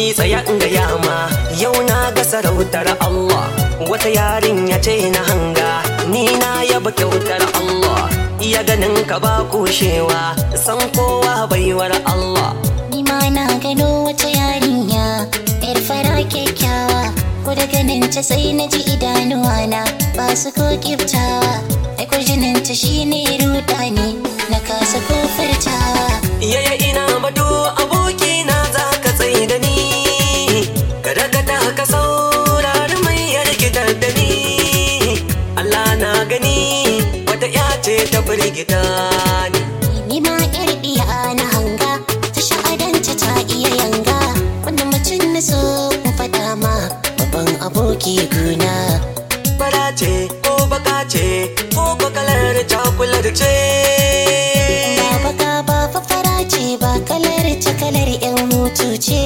aboki tsaya in ga yama yau na ga sarautar Allah wata yarinya ce na hanga ni na yaba kyautar Allah iya ganin ka ba kushewa san kowa baiwar Allah Ni ma na gano wata yarinya yar fara kyakkyawa ko da ganin ta sai na ji idanuwa na ba su ko kiftawa ai ko jinin ta shine rudani na kasa ko furtawa yaya ina bado aboki na za ka tsaye da ni kada ka ta ka saurari mai yarkitar da ni Allah na gani wata ya ce ta firgita ni ni ma yar biya na hanga ta sha'adanta ta iya yanga wanda mutum na so in faɗa ma babban aboki guna fara ce ko baka ce ko bakalar cakular ce ba baka ba fafara ce ba kalar ta kalar yan hutu ce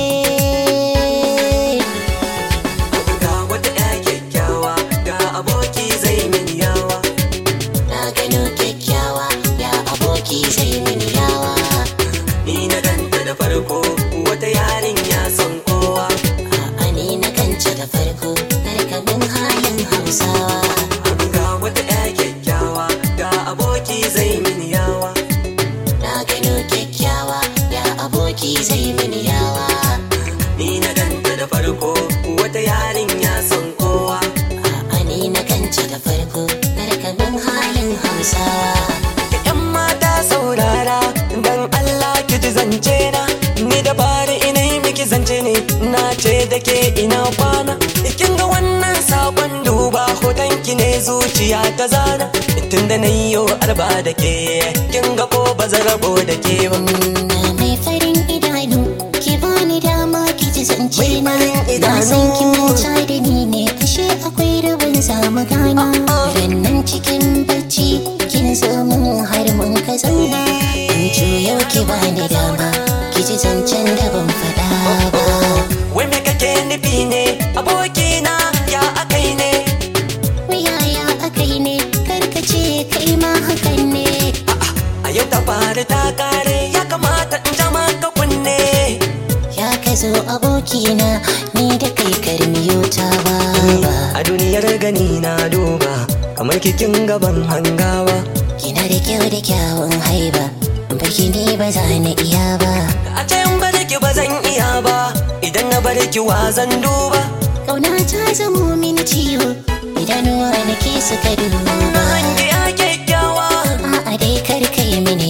ga wata ya kyakkyawa ga aboki zai min yawa na gano kyakkyawa ya aboki zai mini yawa ni na ganta da farko wata yarinya son kowa a'a ni na kanta da farko karkamin halin hausawa ga wata ya kyakkyawa ga aboki zai min yawa na gano kyakkyawa ya aboki zai mini yawa ni na ganta da farko wata yarinya son kowa a'a ni na kanta da farko karkamin halin hausawa yan mata saurara dan Allah ki ji zance na ni da bari ina yi miki zance ne na ce da ke ina kwana kin ga wannan sakon duba hoton ki ne zuciya ta zana tunda na yi yau arba da ke kin ga ko ba zan rabo da ke ba na mai farin idanu ki bani dama ki ji zance Mai na farin na idanu. san ki manta da ni ne ashe akwai rabin zamu gana rannan cikin bacci kin zo mun har mun ka zauna in juyo ki bani dama ki ji zancen da ban faɗa ba wai me kake nufi ne abokina ya akai ne Wuyaya akai ne karkace kai ma hakan ne a yau ta fara ta kare ya kamata in jama ka kunne ya ka zo abokina ni da kai karmiyo ta ba a duniyar gani na duba kamar kikin gaban hangawa Kina da kyau da kyawun haiba Baki ne ba za na iya ba a ce in bar ki ba zan iya ba idan na bar ki wa zan duba Kauna ta zamo mini ciwo Idanuwa na ke suka duba hangi ya kyakkyawa A'a dai kar ka yi mini